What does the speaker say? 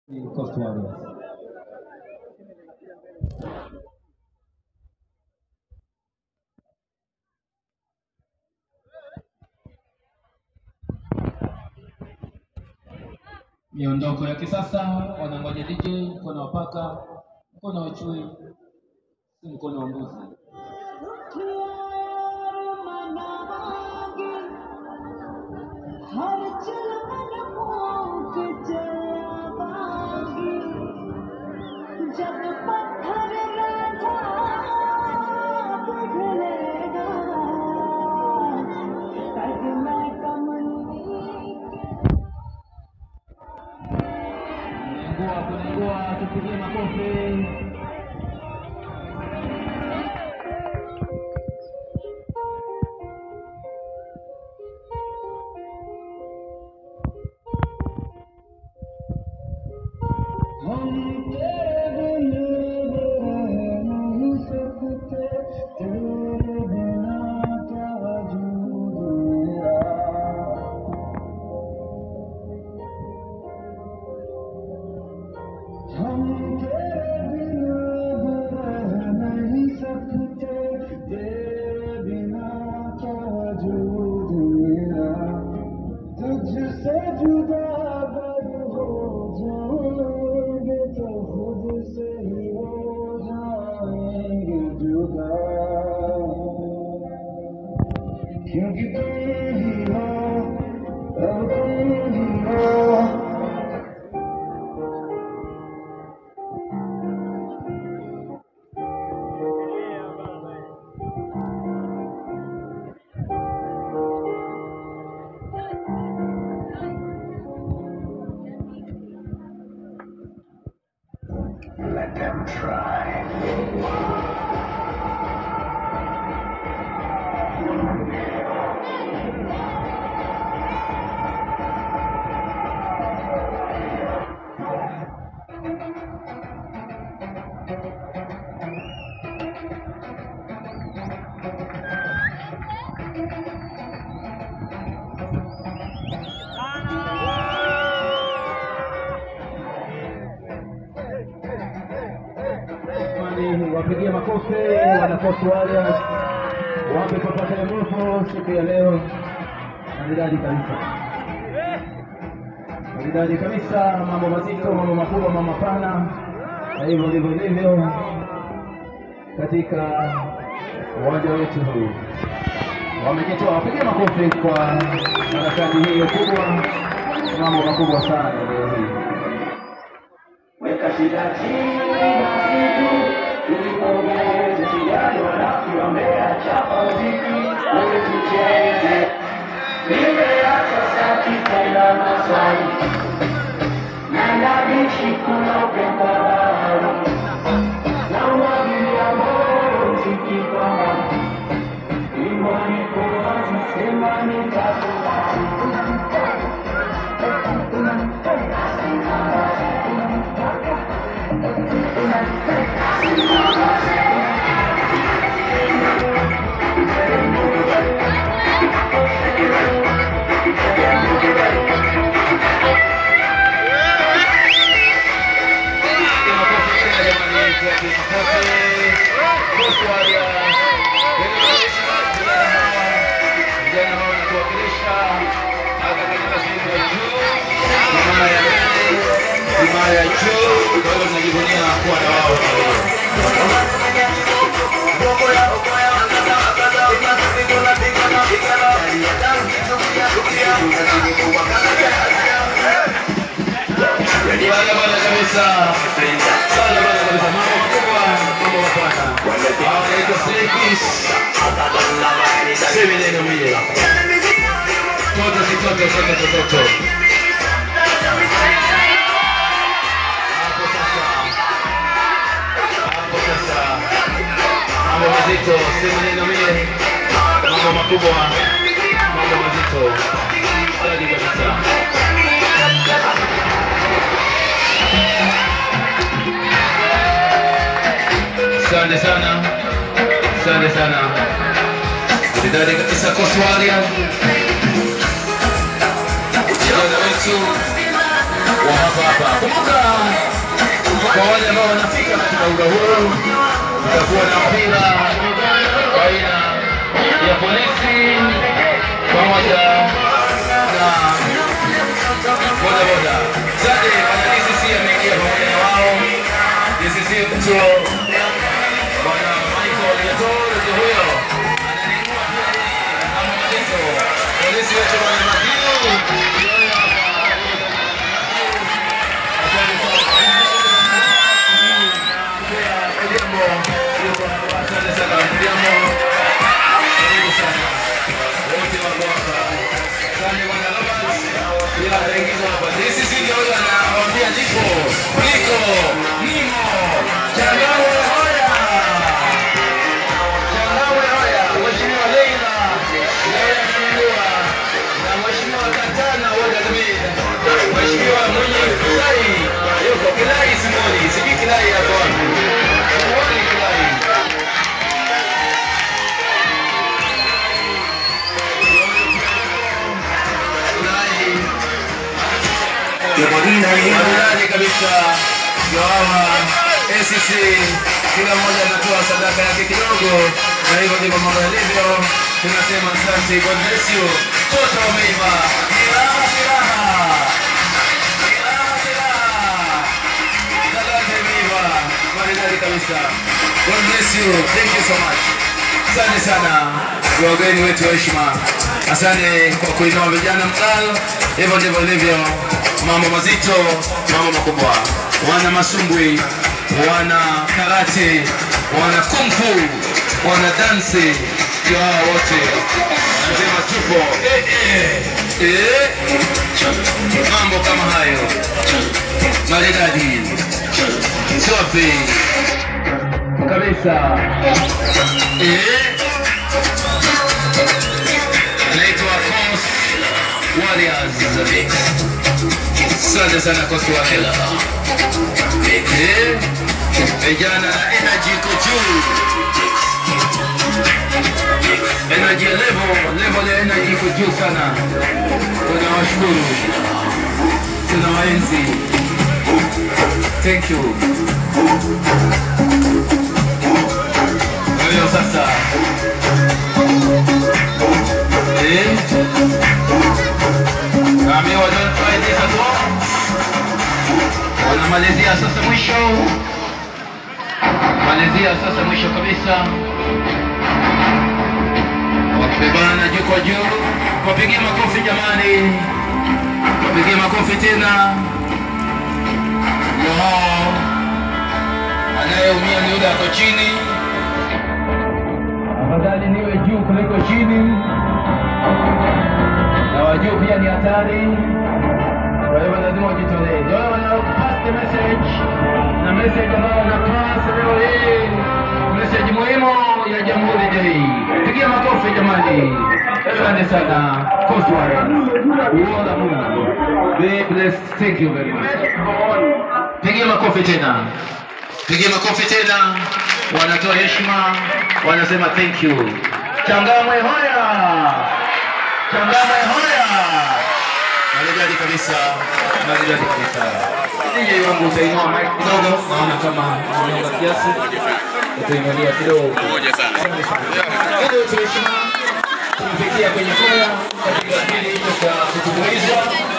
Coast Warriors. Miondoko ya kisasa wanangoja DJ, mkono wa paka, mkono wa chui, si mkono wa mbuzi. हर चलन फूक जवागी जब पत्थर राजा पिघलेगा तब मैं कमली Kunengua, kunengua, tupigie makofi. हम तेरे बिन रह नहीं सकते तेरे बिना क्या वजूद मेरा हम तेरे बिन रह नहीं सकते तेरे बिना क्या वजूद मेरा तुझसे जुदा अगर हो जाएंगे तो खुद से ही हो जाएंगे जुदा क्योंकि तुम ही हो अब तुम ही हो Let them try. Jamani, wapigie makofi wana Coast Warriors, wape papata mrefu siku ya leo, maridadi kabisa, maridadi kabisa, mambo mazito, mambo makubwa, mambo mapana, na hivyo ndivyo ilivyo katika uwanja wetu huu. Wamejitoa, wapigie makofi kwa harakati hiyo kubwa, mambo makubwa sana leo hii. Weka shida chini basi tu, tulipongeze sijali wanafiki wameachapa muziki, wewe tucheze. Nimeacha saki tena maswali, naenda bichi kuna upepo wa bahari, na umwagilia moyo muziki kwa mbali. Imani kwa wazi, sema nitakubali. himaya juu, kwa hiyo tunajivunia kuwa na wao. Bwana bwana kabisa, bwana bwana kabisa, mambo makubwa, mambo mapana. Hawa wanaitwa Snake Kiss. Semi neno mie. Toto si toto, toto si toto. Hapo sasa. Hapo sasa. Mambo mazito, semi neno mie. Mambo makubwa, mambo mazito. Safi kabisa. Asante sana, asante sana. Maridadi kabisa Coast Warriors. Vijana wetu wa hapa hapa. Kumbuka kwa wale ambao wanafika katika uga huu, tutakuwa na mpira baina ya polisi pamoja na bodaboda. Sade bwana DCC ameingia pamoja na wao. DCC mtu bwana Michael Yatoro ndio huyo ananingua pia yeye kama malizo. Polisi wetu bwana Madiu ndio huyo hapa. Asante sana. Pia Odhiambo yuko hapa. Asante sana Odhiambo. Karibu sana. Wote wako hapa. Asante bwana Lopez. Pia anaingizwa hapa. DCC ndio huyo anawaambia nipo. Niko. Nimo. Changamwe hoya. Changamwe hoya. Mheshimiwa Leila. Leila Mnua. Na Mheshimiwa Katana Wada Zamid. Mheshimiwa mwenye Kilai. Yuko Kilai Simoni. Sijui Kilai hapo wapi. Simoni Kilai. Kilai. Maridadi kabisa gawawa ACC, kila mmoja anatoa sadaka yake kidogo, na hivyo ndivyo mambo yalivyo. Tunasema asante, God bless you. Toto wameiva, ni raha si raha, ni raha si raha. Talanta imeiva, maridadi kabisa. God bless you, thank you so much. Asante sana kwa wageni wetu wa heshima, asante kwa kuinua vijana mkalo. Hivyo ndivyo ilivyo, mambo mazito, mambo makubwa. Wana masumbwi, wana karate, wana kumfu, wana dansi, ndio hawa wote nasema tupo eh, eh, eh. Mambo kama hayo maridadi, safi kabisa eh. anaitwa Coast Warriors. Asante sana Coast Warriors. Eh, vijana na energy iko juu, energy level level ya energy iko juu sana. Tunawashukuru, tunawaenzi. Thank you. Kwa hiyo sasa eh, naambiwa don't try this at home. Wanamalizia sasa mwisho, malizia sasa mwisho kabisa, wakibebana juu kwa juu. Wapigie makofi jamani, wapigie makofi tena. Ndio hao, anayeumia ni yule ako chini. Afadhali niwe juu kuliko chini, na wajuu pia ni hatari. Kwa hivyo lazima ujitolee. Ndio wale wana pass the message na message ambayo wana pass leo hii, message muhimu ya Jamhuri Day. Pigia makofi jamani, asante sana Coast Warriors. Uola Mungu. Be blessed. Thank you very much. Pigia makofi tena, pigia makofi tena. Wanatoa heshima, wanasema thank you. Changamwe hoya, Changamwe hoya. Maridadi kabisa, maridadi kabisa. DJ wangu utainua mic kidogo, naona kama umeonga kiasi, utainulia kidogo. Ili tuheshima tumefikia kwenye koya katika kipindi hicho cha kutumbuiza